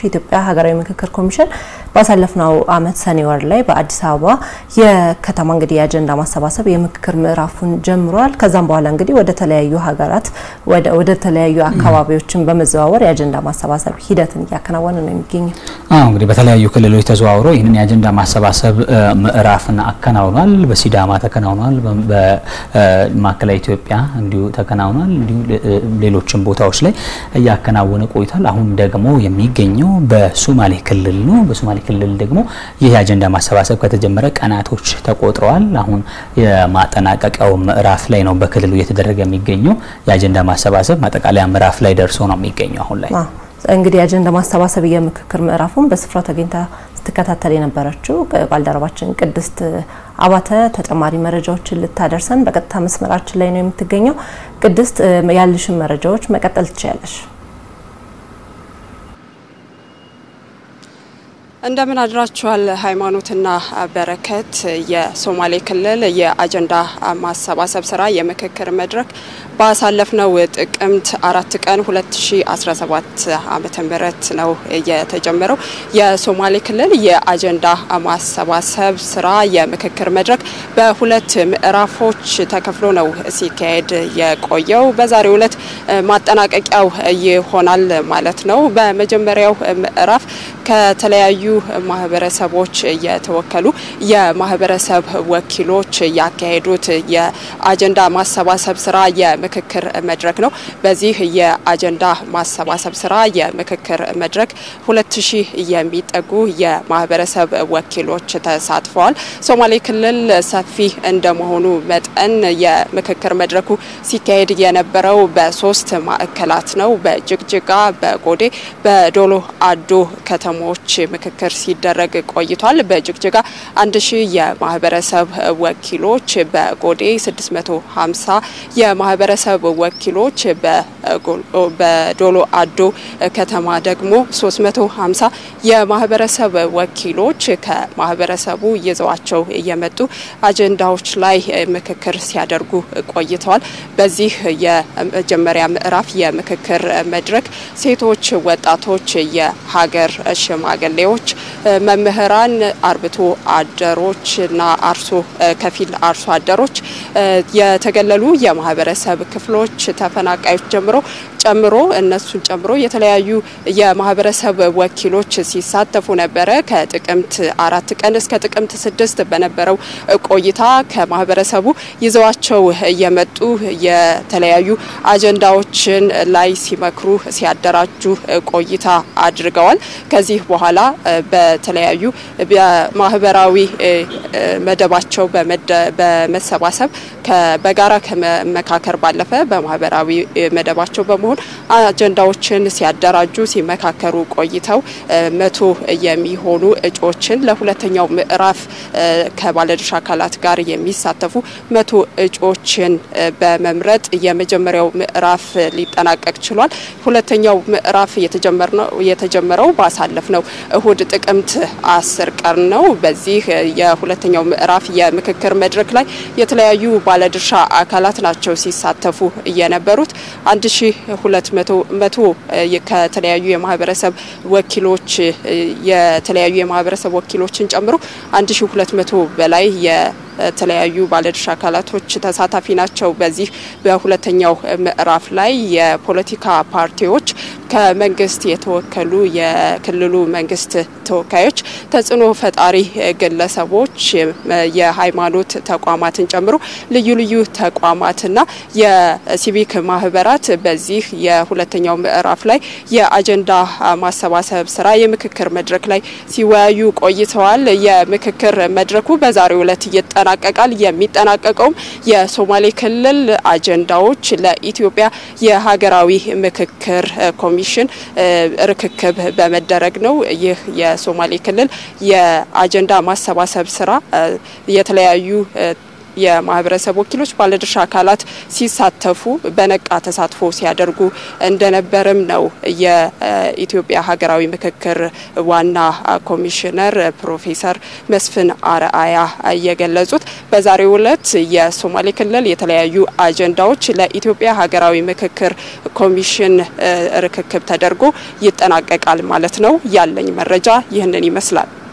የኢትዮጵያ ሀገራዊ ምክክር ኮሚሽን ባሳለፍነው ዓመት ሰኔ ወር ላይ በአዲስ አበባ የከተማ እንግዲህ የአጀንዳ ማሰባሰብ የምክክር ምዕራፉን ጀምሯል። ከዛም በኋላ እንግዲህ ወደ ተለያዩ ሀገራት ወደ ተለያዩ አካባቢዎችን በመዘዋወር የአጀንዳ ማሰባሰብ ሂደትን እያከናወነ ነው የሚገኘው። አዎ እንግዲህ በተለያዩ ክልሎች ተዘዋውሮ ይህንን የአጀንዳ ማሰባሰብ ምዕራፍን አከናውኗል። በሲዳማ ተከናውኗል። በማዕከላዊ ኢትዮጵያ እንዲሁ ተከናውኗል። እንዲሁ ሌሎችም ቦታዎች ላይ እያከናወነ ቆይቷል። አሁን ደግሞ የሚገኘው በሶማሌ ክልል ነው። በሶማሌ ክልል ደግሞ ይህ የአጀንዳ ማሰባሰብ ከተጀመረ ቀናቶች ተቆጥረዋል። አሁን የማጠናቀቂያው ምዕራፍ ላይ ነው በክልሉ እየተደረገ የሚገኘው የአጀንዳ ማሰባሰብ ማጠቃለያ ምዕራፍ ላይ ደርሶ ነው የሚገኘው አሁን ላይ እንግዲህ የአጀንዳ ማሰባሰብ የምክክር ምዕራፉን በስፍራው ተገኝታ ስትከታተል የነበረችው ባልደረባችን ቅድስት አባተ ተጨማሪ መረጃዎችን ልታደርሰን በቀጥታ መስመራችን ላይ ነው የምትገኘው። ቅድስት ያልሽን መረጃዎች መቀጠል ትችያለሽ። እንደምን አድራችኋል ሃይማኖትና በረከት። የሶማሌ ክልል የአጀንዳ ማሰባሰብ ስራ የምክክር መድረክ ባሳለፍነው ጥቅምት አራት ቀን 2017 ዓመተ ምህረት ነው የተጀመረው። የሶማሌ ክልል የአጀንዳ ማሰባሰብ ስራ የምክክር መድረክ በሁለት ምዕራፎች ተከፍሎ ነው ሲካሄድ የቆየው። በዛሬው ዕለት ማጠናቀቂያው ይሆናል ማለት ነው። በመጀመሪያው ምዕራፍ ከተለያዩ ማህበረሰቦች የተወከሉ የማህበረሰብ ወኪሎች ያካሄዱት የአጀንዳ ማሰባሰብ ስራ የምክክር መድረክ ነው። በዚህ የአጀንዳ ማሰባሰብ ስራ የምክክር መድረክ ሁለት ሺህ የሚጠጉ የማህበረሰብ ወኪሎች ተሳትፈዋል። ሶማሌ ክልል ሰፊ እንደመሆኑ መጠን የምክክር መድረኩ ሲካሄድ የነበረው በሶስት ማዕከላት ነው። በጅግጅጋ፣ በጎዴ፣ በዶሎ አዶ ከተሞች ምክክር ሲደረግ ቆይቷል። በጅግጅጋ አንድ ሺህ የማህበረሰብ ወኪሎች፣ በጎዴ 650 የማህበረሰብ ወኪሎች፣ በዶሎ አዶ ከተማ ደግሞ 350 የማህበረሰብ ወኪሎች ከማህበረሰቡ ይዘዋቸው የመጡ አጀንዳዎች ላይ ምክክር ሲያደርጉ ቆይተዋል። በዚህ የመጀመሪያ ምዕራፍ የምክክር መድረክ ሴቶች፣ ወጣቶች፣ የሀገር ሽማግሌዎች፣ መምህራን፣ አርብቶ አደሮች እና አርሶ ከፊል አርሶ አደሮች፣ የተገለሉ የማህበረሰብ ክፍሎች፣ ተፈናቃዮች ጀምሮ ጨምሮ እነሱን ጨምሮ የተለያዩ የማህበረሰብ ወኪሎች ሲሳተፉ ነበረ። ከጥቅምት አራት ቀን እስከ ጥቅምት ስድስት በነበረው ቆይታ ከማህበረሰቡ ይዘዋቸው የመጡ የተለያዩ አጀንዳዎችን ላይ ሲመክሩ ሲያደራጁ ቆይታ አድርገዋል። ከዚህ በኋላ በተለያዩ በማህበራዊ መደባቸው በመሰባሰብ በጋራ ከመመካከር ባለፈ በማህበራዊ መደባቸው በመሆን አጀንዳዎችን ሲያደራጁ ሲመካከሩ ቆይተው መቶ የሚሆኑ እጩዎችን ለሁለተኛው ምዕራፍ ከባለድርሻ አካላት ጋር የሚሳተፉ መቶ እጩዎችን በመምረጥ የመጀመሪያው ምዕራፍ ሊጠናቀቅ ችሏል። ሁለተኛው ምዕራፍ የተጀመረው ባሳለፍ ነው እሁድ ጥቅምት አስር ቀን ነው። በዚህ የሁለተኛው ምዕራፍ የምክክር መድረክ ላይ የተለያዩ ባለድርሻ አካላት ናቸው ሲሳተፉ የነበሩት አንድ ሺ ሁለት መቶ ከተለያዩ የማህበረሰብ ወኪሎች የተለያዩ የማህበረሰብ ወኪሎችን ጨምሮ አንድ ሺ ሁለት መቶ በላይ የተለያዩ ባለድርሻ አካላቶች ተሳታፊ ናቸው። በዚህ በሁለተኛው ምዕራፍ ላይ የፖለቲካ ፓርቲዎች ከመንግስት የተወከሉ የክልሉ መንግስት ተወካዮች፣ ተጽዕኖ ፈጣሪ ግለሰቦች፣ የሃይማኖት ተቋማትን ጨምሮ ልዩ ልዩ ተቋማትና የሲቪክ ማህበራት በዚህ የሁለተኛው ምዕራፍ ላይ የአጀንዳ ማሰባሰብ ስራ የምክክር መድረክ ላይ ሲወያዩ ቆይተዋል። የምክክር መድረኩ በዛሬው ዕለት ይጠናቀቃል። የሚጠናቀቀውም የሶማሌ ክልል አጀንዳዎች ለኢትዮጵያ የሀገራዊ ምክክር ኮሚሽን ርክክብ በመደረግ ነው። ይህ የሶማሌ ክልል የአጀንዳ ማሰባሰብ ስራ የተለያዩ የማህበረሰብ ወኪሎች፣ ባለድርሻ አካላት ሲሳተፉ በነቃ ተሳትፎ ሲያደርጉ እንደነበርም ነው የኢትዮጵያ ሀገራዊ ምክክር ዋና ኮሚሽነር ፕሮፌሰር መስፍን አርአያ የገለጹት። በዛሬው ዕለት የሶማሌ ክልል የተለያዩ አጀንዳዎች ለኢትዮጵያ ሀገራዊ ምክክር ኮሚሽን ርክክብ ተደርጎ ይጠናቀቃል ማለት ነው። ያለኝ መረጃ ይህንን ይመስላል።